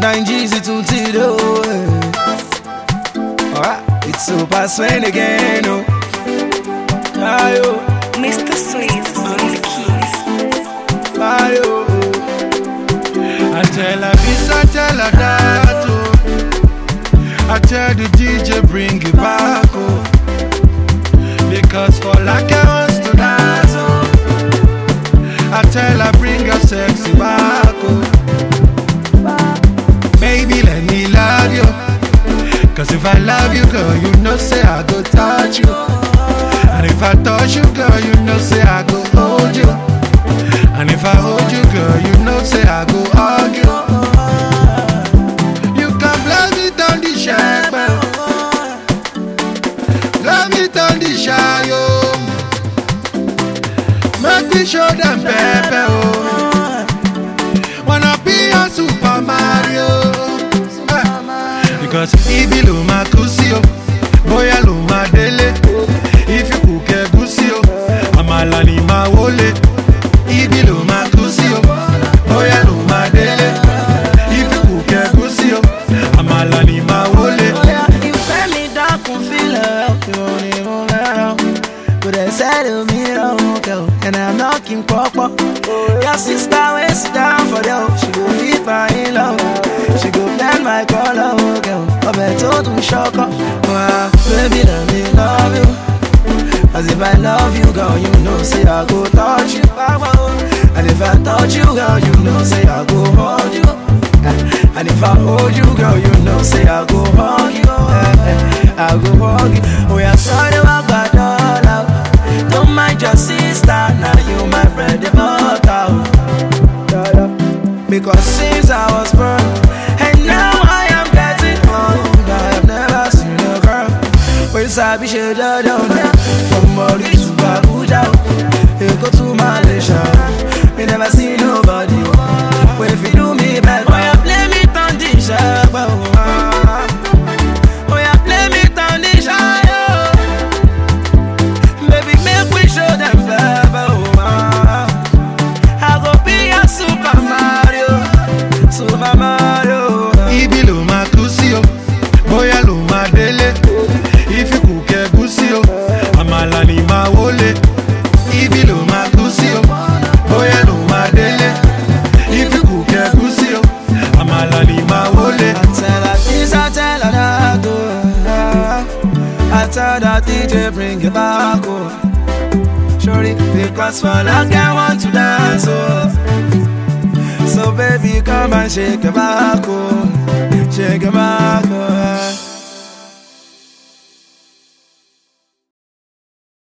Nine G's to Tito. Alright, it's Super Swain again. Oh. Ayo, Mr. Swiss on the keys. ayo. I tell her this, I tell her that. Oh. I tell the DJ bring it back. Oh. Because for like I wants to dance. Oh. I tell her bring her sexy back. Oh. Baby, let me love you. Cause if I love you, girl, you know say I go touch you. And if I touch you, girl, you know say I go hold you. And if I hold you, girl, you know say I go argue. You can blame it on the shepherd. Blame it on the shy, oh. Make me show them pepper, oh. Wanna be a Super Mario. Eh. Because ibi lo ma kú sí o, bóyá ló ma délé. If you cook ẹ̀gúsí o, àmàlà ni màá wọlé. Ibi ló ma kú sí o, bóyá ló ma délé. If you cook ẹ̀gúsí o, àmàlà ni màá wọlé. Ìfẹ́ mi dákun fílẹ̀ ọ̀kẹ́ òní mo fẹ́ràn. Kò dẹ̀ sẹ́lẹ̀ mi lọ́rùn kẹ́ o, and I'm knocking pọ́pọ́. Your sister wey sit down for there o, she go fit my in-law o. She go blend my colour o kẹ́ o, ọbẹ̀ tó dùn ṣọ́kọ́. Wá, Baby let me love you. As if I love you, girl, you know say I go touch you. And if I touch you, girl, you know say I go hold you. Eh, And if I hold you, girl, you know say I go hug you. Eh, eh, I go hug you. Oh yeah, sorry about that dollar. Don't mind your sister, now you my bread and butter. Dollar. Because since I was born, and now I am getting old, I have never seen a girl. Where sabi she da down From Mali to Abuja Eko to Malaysia Me never see nobody Where if you do me bad Oh yeah, play me on the sharp Oh yeah, play me on the sharp Baby, make we show them love oh, ah. I go be a Super Mario Super Mario Ibi ló ma kú sí o, bóyá ló ma délé. If you cook ẹ̀gúsí o, àmàlà ni màá wọlé. Ibi ló ma kú sí o, bóyá ló ma délé. If you cook ẹ̀gúsí o, àmàlà ni màá wọlé. I tell her this, I tell her that, oh. I tell that DJ bring it back, oh. Shorty, because for like I want to dance, oh. So baby, come and shake your back, oh. Shake your back, oh.